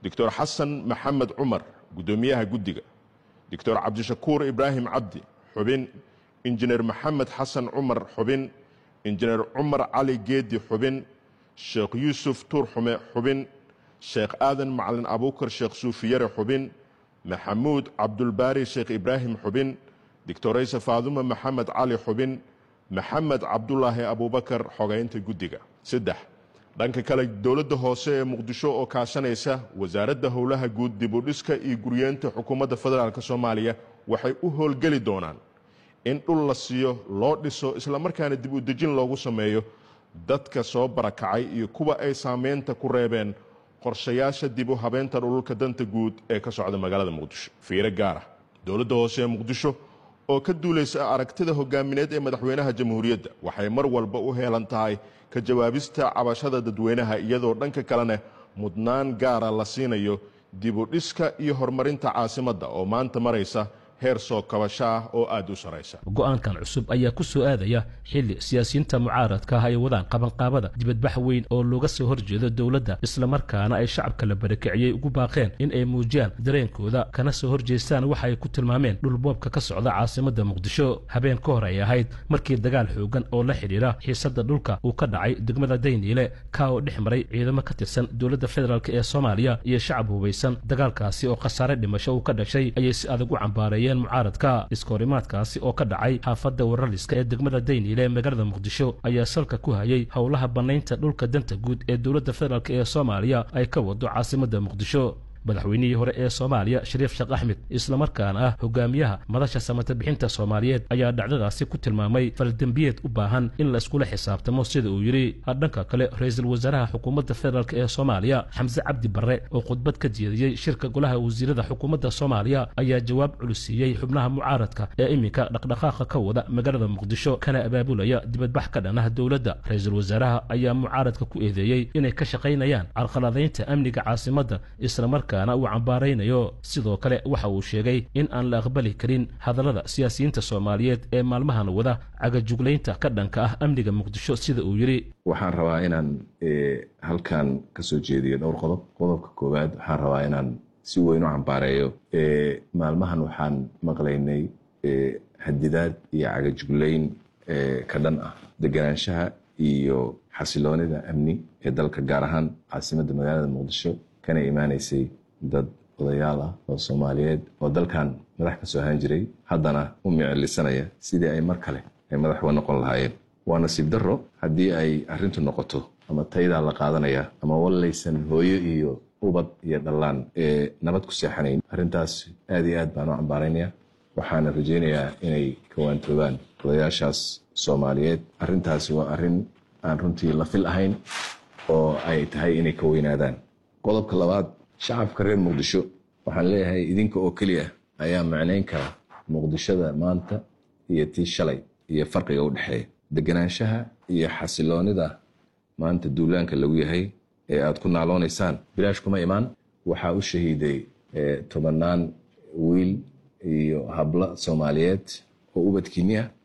doctor xasan maxamed cumar guddoomiyaha guddiga doctor cabdishakuur ibraahim cabdi xubin injineer maxamed xasan cumar xubin injineer cumar cali geedi xubin sheekh yuusuf tuurxume xubin sheekh aadan macalin abuukar sheekh suufiyare xubin maxamuud cabdulbaari sheekh ibraahim xubin doctorayse faadume maxamed cali xubin maxamed cabdulaahi abuubakar xogaynta guddiga saddex dhanka kale dowladda hoose ee muqdisho oo kaashanaysa wasaaradda howlaha guud dibudhiska iyo guryeenta xukuumadda federaalk soomaaliya waxay u howlgeli doonaan in dhul la siiyo loo dhiso islamarkaana dib u dejin loogu sameeyo dadka soo barakacay iyo kuwa ay saameynta ku reebeen qorshayaasha dib u habeynta dhululka danta guud ee ka socda magaalada muqdisho fiiro gaar ah dowladda hoose ee muqdisho oo ka duulaysa aragtida hogaamineed ee madaxweynaha jamhuuriyadda waxay mar walba u heelan tahay ka jawaabista cabashada dadweynaha iyadoo dhanka kalena mudnaan gaara la siinayo dib u dhiska iyo horumarinta caasimadda oo maanta maraysa heer soo kabasho ah oo aad u saraysa go-aankan cusub ayaa ku soo aadaya xilli siyaasiyiinta mucaaradka ah ay wadaan qabanqaabada dibadbax weyn oo looga soo horjeedo dowladda islamarkaana ay shacabka la barakiciyey ugu baaqeen in ay muujiyaan dareenkooda kana soo horjeestaan waxa ay ku tilmaameen dhulboobka ka socda caasimadda muqdisho habeen ka hor ay ahayd markii dagaal xoogan oo la xidhiira xiisadda dhulka uu ka dhacay degmada dayniile ka oo dhex maray ciidamo ka tirsan dowladda federaalk ee soomaaliya iyo shacab hubaysan dagaalkaasi oo khasaare dhimasho uu ka dhashay ayay si adag u cambaarayeen mucaaradka iskahorimaadkaasi oo ka dhacay xaafadda wararliska ee degmada dayniile ee magaalada muqdisho ayaa salka ku hayay howlaha bannaynta dhulka danta guud ee dowladda federaalk ee soomaaliya ay ka wado caasimadda muqdisho madaxweynihii hore ee soomaaliya shariif sheekh axmed islamarkaana ah hogaamiyaha madasha samata bixinta soomaaliyeed ayaa dhacdadaasi ku tilmaamay faldembiyeed u baahan in la iskula xisaabtamo sida uu yidhi dhanka kale ra-iisul wasaaraha xukuumadda federaalk ee soomaaliya xamse cabdi barre oo khudbad ka jeediyey shirka golaha wasiirada xukuumadda soomaaliya ayaa jawaab culisiiyey xubnaha mucaaradka ee iminka dhaqdhaqaaqa ka wada magaalada muqdisho kana abaabulaya dibadbax ka dhan ah dowladda ra-iisul wasaaraha ayaa mucaaradka ku eedeeyey inay ka shaqaynayaan carqaladaynta amniga caasimadda islamarka uu cambaaraynayo sidoo kale waxa uu sheegay in aan la aqbali karin hadallada siyaasiyiinta soomaaliyeed ee maalmahan wada cagajuglaynta ka dhanka ah amniga muqdisho sida uu yidhi waxaan rabaa inaan halkan ka soo jeediyo dhowr qodob qodobka koowaad waxaan rabaa inaan si weyn u cambaareeyo maalmahan waxaan maqlaynay hadidaad iyo cagajuglayn ka dhan ah deganaanshaha iyo xasiloonida amni ee dalka gaar ahaan caasimadda magaalada muqdisho kana imaanaysay dad odayaal ah oo soomaaliyeed oo dalkan madax ka soo ahaan jiray haddana u micilisanaya sidii ay mar kale ay madax uga noqon lahaayeen waa nasiib darro haddii ay arrintu noqoto ama taydaa la qaadanaya ama wallaysan hooyo iyo ubad iyo dhallaan ee nabad ku seexanayn arrintaas aad iyo aad baan u cambaaraynaya waxaana rajaynayaa inay kawaantoobaan odayaashaas soomaaliyeed arrintaasi waa arrin aan runtii la fil ahayn oo ay tahay inay ka weynaadaan qodobka labaad shacabka reer muqdisho waxaan leeyahay idinka oo keliya ayaa macnayn kara muqdishada maanta iyo tii shalay iyo farqiga u dhexeeya deganaanshaha iyo xasiloonida maanta duulaanka lagu yahay ee aad ku naaloonaysaan bilaash kuma imaan waxaa u shahiiday tobannaan wiil iyo hablo soomaaliyeed oo ubadkiinni ah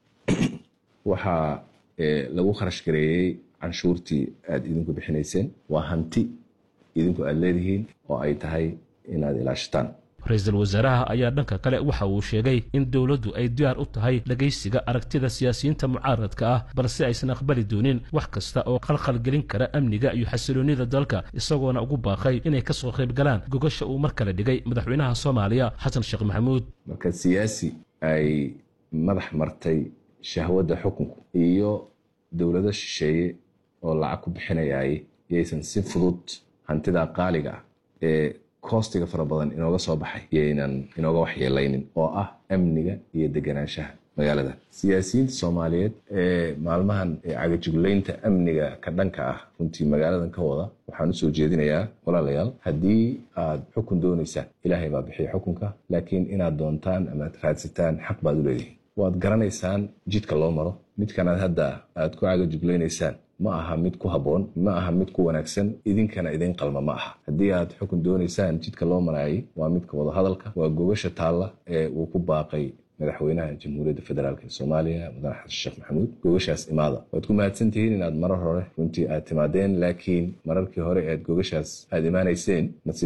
waxaa lagu kharash gareeyey canshuurtii aad idinku bixinayseen waa hanti idinku aad leedihiin oo ay tahay inaad ilaashataan ra-iisul wasaaraha ayaa dhanka kale waxa uu sheegay in dowladdu ay diyaar u tahay dhegaysiga aragtida siyaasiyiinta mucaaradka ah balse aysan aqbali doonin wax kasta oo khalkhalgelin kara amniga iyo xasiloonnida dalka isagoona ugu baaqay inay ka soo qayb galaan gogasha uu mar kale dhigay madaxweynaha soomaaliya xasan sheekh maxamuud marka siyaasi ay madax martay shahwadda xukunku iyo dowlado shisheeye oo lacag ku bixinayay yaysan si fudud hantida qaaliga ah ee koostiga fara badan inooga soo baxay yaynan inooga waxyeelaynin oo ah amniga iyo deganaanshaha magaalada siyaasiyiinta soomaaliyeed ee maalmahan cagajuglaynta amniga ka dhanka ah runtii magaaladan ka wada waxaan usoo jeedinayaa walaalayaal haddii aad xukun doonaysaan ilaahay baa bixiya xukunka laakiin inaad doontaan amaad raadsataan xaq baad u leedihiin waad garanaysaan jidka loo maro midkanaad hadda aad ku cagajuglaynaysaan ma aha mid ku habboon ma aha mid ku wanaagsan idinkana idin qalma ma aha haddii aad xukun doonaysaan jidka loo maraayay waa midka wadahadalka waa gogasha taalla ee uu ku baaqay madaxweynaha jamhuuriyadda federaalk ee soomaaliya mudane xasan sheekh maxamuud gogashaas imaada waad ku mahadsan tihiin inaad marar hore runtii aad timaadeen laakiin mararkii hore ead gogashaas aad imaanayseen